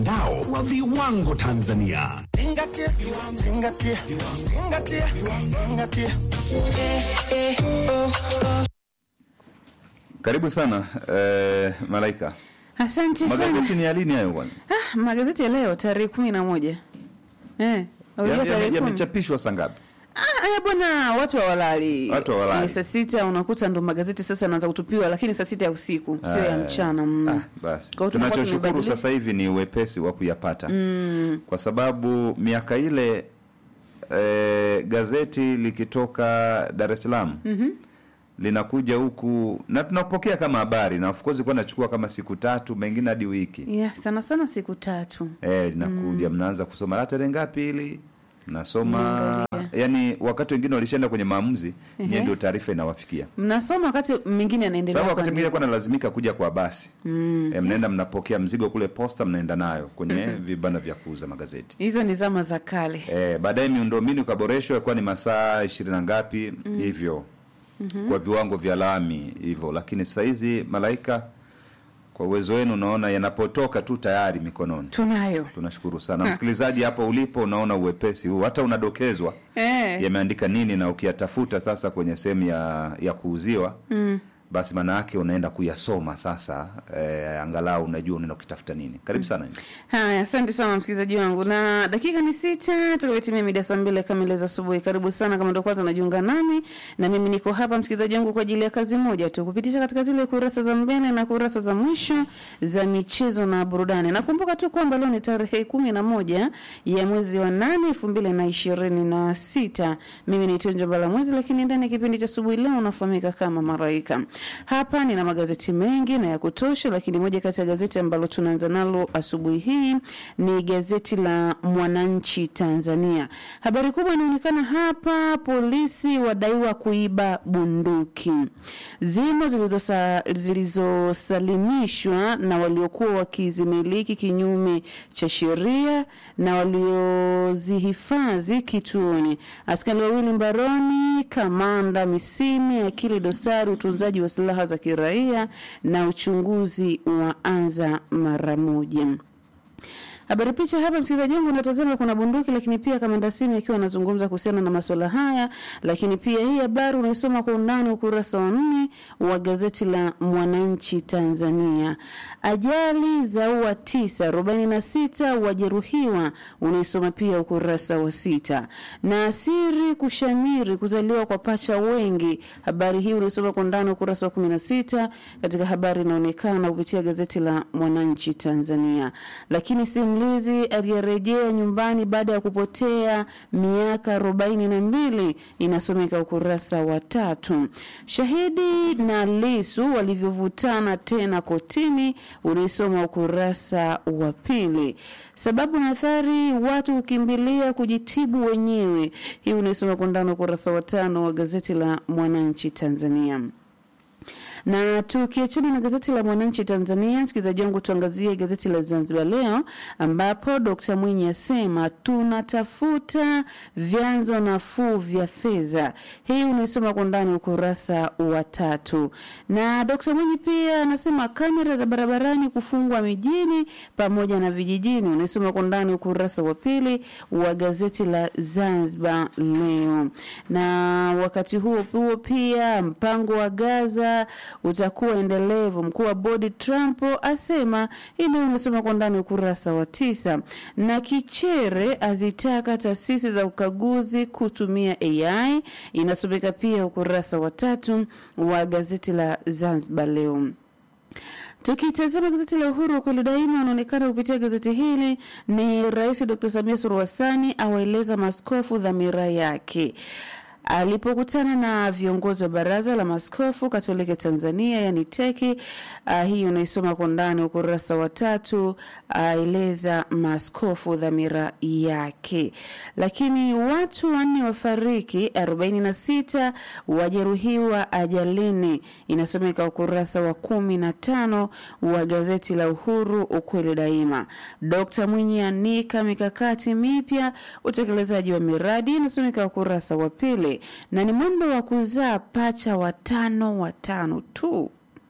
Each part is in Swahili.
mtandao wa viwango Tanzania. Zingatia, zingatia, zingatia, zingatia. Karibu sana eh, Malaika. Asante sana. Magazeti ni ya lini hayo bwana? Ah, magazeti ya leo tarehe kumi na moja eh, unajua Ya- tarehe ya- kumi. Yamechapishwa saa ngapi? Ah, haya bwana, watu hawalali. Watu hawalali. Eh, saa sita unakuta ndo magazeti sasa yanaanza kutupiwa, lakini saa sita ya usiku sio ya Eh, mchana. Mm. Ah, basi Kwa hiyo tunakuwa tunachoshukuru tumebadilika. sasa hivi ni uwepesi wa kuyapata mm. kwa sababu miaka ile eh, gazeti likitoka Dar es Salaam mm-hmm. linakuja huku na tunapokea kama habari na of course ilikuwa nachukua kama siku tatu mengine hadi wiki Yeah, sana sana siku tatu. eh, linakuja mnaanza kusoma la tarehe ngapi hili mnasoma Mnaangalia. yani wakati wengine walishaenda kwenye maamuzi Ehe. nyie ndio taarifa inawafikia Mnasoma wakati mwingine anaendelea. sababu wakati mwingine kuandika. kwa nalazimika kuja kwa basi mm. e, mnaenda mnapokea mzigo kule posta mnaenda nayo kwenye vibanda vya kuuza magazeti Hizo ni zama za kale. e, baadaye miundombinu ikaboreshwa ikuwa ni masaa ishirini na ngapi hivyo mm-hmm. kwa viwango vya lami hivyo lakini sasa hizi malaika kwa uwezo wenu unaona yanapotoka tu tayari mikononi Tunayo. tunashukuru sana msikilizaji hapo ulipo unaona uwepesi huu hata unadokezwa Eh. yameandika nini na ukiyatafuta sasa kwenye sehemu ya, ya kuuziwa mm. basi maana yake unaenda kuyasoma sasa eh, angalau unajua unaenda ukitafuta nini karibu sana mm. Haya, asante sana msikilizaji wangu, na dakika ni sita tukavitimia mida saa mbili kamili za asubuhi. Karibu sana kama ndo kwanza unajiunga nami, na mimi niko hapa msikilizaji wangu kwa ajili ya kazi moja tu, kupitisha katika zile kurasa za mbele na kurasa za mwisho za michezo na burudani. Nakumbuka tu kwamba leo ni tarehe kumi na moja ya mwezi wa nane elfu mbili na ishirini na sita. Mimi ni Tonjo Bala Mwezi, lakini ndani ya kipindi cha asubuhi leo unafahamika kama Maraika. Hapa nina magazeti mengi na ya kutosha, lakini moja kati ya gazeti ambalo tunaanza nalo asubuhi hii ni gazeti la Mwananchi Tanzania. Habari kubwa inaonekana hapa, polisi wadaiwa kuiba bunduki. Zimo zilizosa- zilizosalimishwa na waliokuwa wakizimiliki kinyume cha sheria na waliozihifadhi kituoni. Askari wawili mbaroni, kamanda Misime, akili dosari, utunzaji wa silaha za kiraia na uchunguzi wa anza mara moja. Habari picha hapa, msikilizaji wangu, unatazama kuna bunduki, lakini pia kamanda Simi akiwa anazungumza kuhusiana na masuala haya. Lakini pia hii habari unaisoma kwa undani ukurasa wa nne wa gazeti la Mwananchi Tanzania. Ajali zaua tisa, arobaini na sita wajeruhiwa, unaisoma pia ukurasa wa sita. Na asiri kushamiri kuzaliwa kwa pacha wengi, habari hii unaisoma kwa undani ukurasa wa kumi na sita katika habari inaonekana kupitia gazeti la Mwananchi Tanzania. Lakini simulizi aliyerejea nyumbani baada ya kupotea miaka arobaini na mbili inasomeka ukurasa wa tatu. Shahidi na Lisu walivyovutana tena kotini unaisoma ukurasa wa pili. Sababu na athari, watu hukimbilia kujitibu wenyewe, hii unaisoma kwa ndani ukurasa wa tano wa gazeti la Mwananchi Tanzania. Na tukiachana na gazeti la Mwananchi Tanzania, msikilizaji wangu, tuangazie gazeti la Zanzibar Leo ambapo Dkt Mwinyi asema tunatafuta vyanzo nafuu vya fedha. Hii unaisoma kwa ndani ukurasa wa tatu. Na Dkt Mwinyi pia anasema kamera za barabarani kufungwa mijini pamoja na vijijini, unaisoma kwa ndani ukurasa wa pili wa gazeti la Zanzibar Leo. Na wakati huo huo pia mpango wa Gaza utakuwa endelevu. Mkuu wa bodi Trump asema ili unasoma kwa ndani ukurasa wa tisa. Na Kichere azitaka taasisi za ukaguzi kutumia AI inasomeka pia ukurasa wa tatu wa gazeti la Zanzibar Leo. Tukitazama gazeti la Uhuru kweli daima, unaonekana kupitia gazeti hili ni Rais Dr. Samia Suluhu Hassan awaeleza maaskofu dhamira yake alipokutana na viongozi wa baraza la maskofu katoliki Tanzania yani teki. Uh, hii unaisoma kwa ndani ukurasa wa tatu, aeleza uh, maaskofu dhamira yake. Lakini watu wanne wafariki, 46 wajeruhiwa ajalini, inasomeka ukurasa wa kumi na tano wa gazeti la Uhuru ukweli daima. Dkt Mwinyi anika mikakati mipya utekelezaji wa miradi, inasomeka ukurasa wa pili na ni mwendo wa kuzaa pacha watano watano tu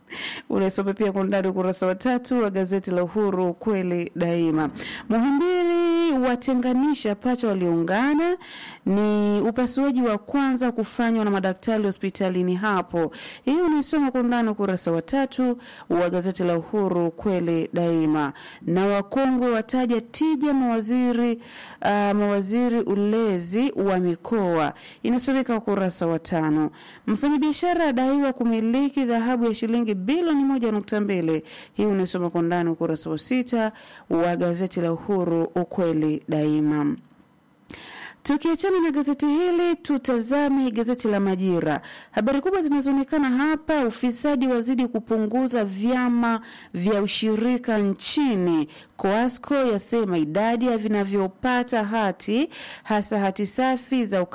unasoma pia kwa undani ukurasa wa tatu wa gazeti la Uhuru kweli daima. Muhimbili watenganisha pacha walioungana, ni upasuaji wa kwanza kufanywa na madaktari hospitalini hapo. Hii unaisoma kwa undani ukurasa wa tatu wa gazeti la Uhuru kweli daima. Na wakongwe wataja tija mawaziri, uh, mawaziri ulezi wa mikoa, inasomeka ukurasa wa tano. Mfanyabiashara adaiwa kumiliki dhahabu ya shilingi bilioni moja nukta mbili. Hii unasoma kwa undani ukurasa wa sita wa gazeti la Uhuru ukweli daima. Tukiachana na gazeti hili, tutazame gazeti la Majira. Habari kubwa zinazoonekana hapa: ufisadi wazidi kupunguza vyama vya ushirika nchini. Coasco yasema idadi ya vinavyopata hati hasa hati safi za